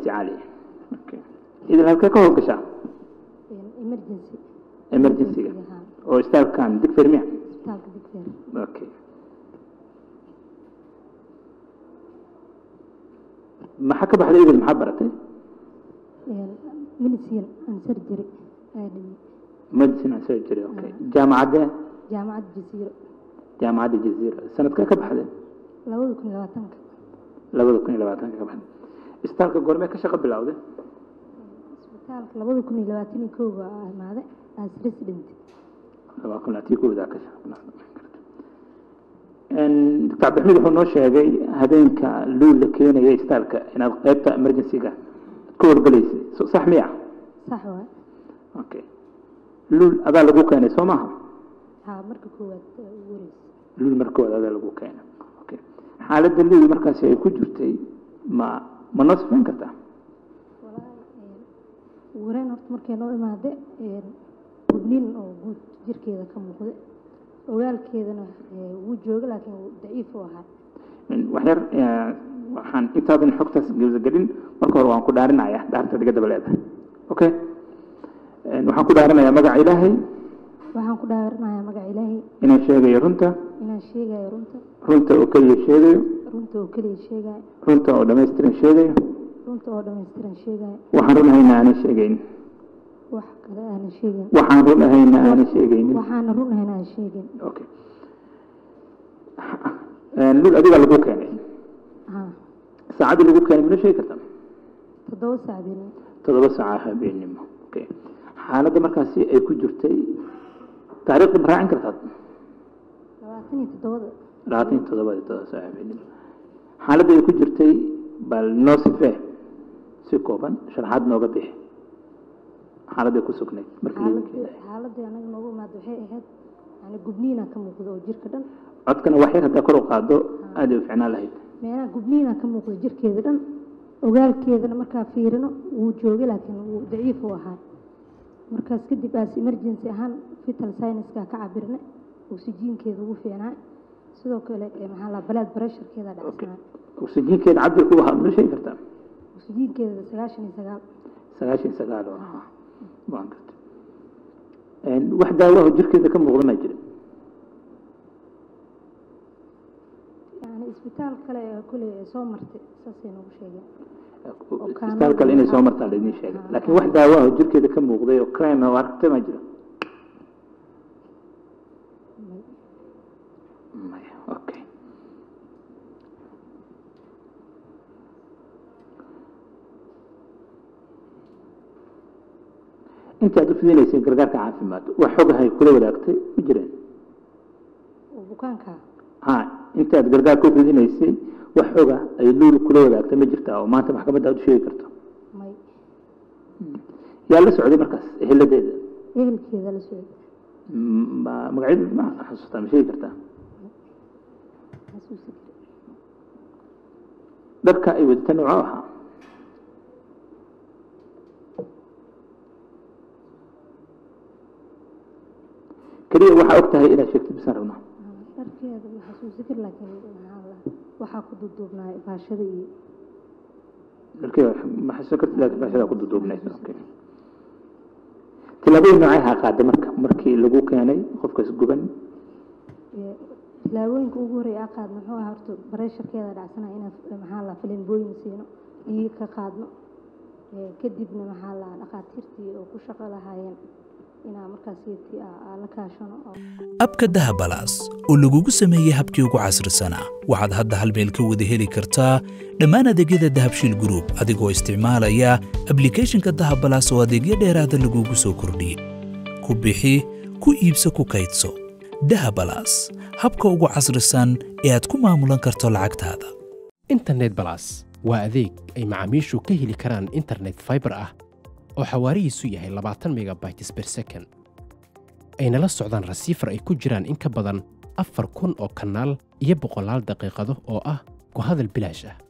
emergency caali okay. idil halkee ka howlgashaa emergency emergency-ga haa oo istaalkan digfer miya isbitaalka digfeer okay maxaa ka baxday idil maxaa baratay medicine and surgery ayaa dhigay medicine and surgery okay jaamacadee jaamacadda jasiiro jaamacadda jaziira sanadkee ka baxday labada kun iyo labaatanka labada kun iyo labaatanka ka baxday istaalka goormee ka shaqo bilowday isbitaalka labada kun iyo labaatan iyo kow baa imaaday as resident laba kun labaatan iyo kowdaa ka shaqo bilowday doctor cabdixamiid wuxuu noo sheegay habeenka luul la keenaya istaalka inaad qaybta emergency-ga ka wargalaysay So- sax miya sax waay okay luul adaa lagu keenay soo maaha haa marka koowaad ee ugu horeysa luul markooda adaa lagu keenay okay xaaladda luul markaasi ay ku jirtay ma ma noo sifayn kartaa walaahi ugu horeyn horta markay noo imaade gubnin oo guud jirkeeda ka muuqda ogaalkeedana ee, wuu jooga laakiin wuu daciif u ahaa waxyar eh, waxaan intaadan xogtaas gebsagelin marka hore waan ku dhaarinaya dhaarta diga daba leedahay okay Eh, waxaan ku dhaarinayaa magaca ilaahay waxaan ku dhaaranayaa magaca ilaahay inaan sheegayo runta inaan sheegayo runta runta oo keliya sheegayo runta oo keliya sheegayo runta oo dhammaystiran sheegayo runta oo dhammaystiran sheegayo waxaan run ahayna aanan sheegayn wax kale aanan sheegin waxaan run ahayna aanan sheegaynin waxaana run ahayn aan sheegin okay Eh, lul adigaa lagu keenay haa saacaddii lagu keenay mana sheegi kartaa toddoba saac beenin toddoba saaca habeenimo okay xaaladda markaasi ay ku jirtay taariikhda ma raacin kartaa labaatan iyo toddobada labaatan iyo toddobada toddoba saaca habeenimo xaaladda ay ku jirtay bal noo sifee si kooban sharaxaad nooga bixi xaaladday ku sugnayd markii lagu xaaladii keenay xaaladii anaga noogu imaada waxay ahayd yani gubniina ka muuqda oo jirka dhan codkana wax yar haddaa kor u qaado aad ay u ficnaan lahayd meelaha gubniina ka muuqda jirkeeda dhan ogaalkeedana markaa fiirino wuu joogay laakiin wuu daciif u ahaa markaas kadib aas emergency ahaan vital science-ka ka cabirnay oksijiinkeeda ugu fiicnaa sidoo kale ee maxaa la blood pressure-keeda dhacsanaa oksijiinkeeda cabirku ahaa mana sheegi kartaa oksijiinkeeda sagaashan iyo sagaal sagaashan iyo sagaal oo ahaa waan gartay wax daawaho jirkeeda ka muuqda maa jira yani isbitaal kale ee kuley ee soo martay saasay noogu sheegeen kaano- isbitaal kale inay soo martaan laydin sheegay laakiin wax daawaho jirkeeda ka muuqday oo crime oo aragtay maa jira maya okay inta aad u fidinaysay gargaarka caafimaad wax xogahay kula wadaagtay ma jireen oo bukaanka ha inta aad gargaarka u fidinaysay wax xoga ay luul kula wadaagtay ma jirtaa oo maanta maxkamadda aad u sheegi karto may yaa la socday markaas ehiladeeda ehelkeeda la socday M- ma- magacyadeeda ma xasuustaa ma sheegi kartaa xasuusi kara dharka ay wadata noocoo ahaa keliya waxaa og tahay inaad sheegtid bisaan rabnaa dharkeeda ma xasuusi kar laakiin maxaa la waxaa ku duuduubnaa baashada iyo dharkeeda ma xasuusan kartid laakiin baashadaa ku duduubnayd okay tillaabooyin noocay ahaa qaada marka markii lagu keenay qofkaas guban ee tilaabooyinka ugu horreeya aa qaadno muxuu ahaa horta bareesharkeeda dhacsana inaan maxaa la filinbooyin siino dhiig ka qaadno ee kadibna maxaa la dhakhaatiirtii oo ku shaqo lahaayeen inaa markaas iyadii aa aa la kaashano oo abka dahabalaas oo lagugu sameeyey habkii ugu casrisanaa waxaad hadda hal meel ka wada heli kartaa dhammaan adeegyada dahabshiil group adigoo isticmaalaya ablicathonka dahabalaas oo adeegyo dheeraada lagugu soo kordhiyey ku bixi ku iibso ku kaydso dahabalaas habka ugu casrisan ee aad ku maamulan karto lacagtaada internet balas waa adeeg ay macaamiishu ka heli karaan internet fiber ah oo xawaarihiisu yahay labaatan megabytes per second ayna la socdaan rasiifar ay ku jiraan in ka badan afar kun oo kanaal iyo boqolaal daqiiqado oo ah ku hadal bilaash ah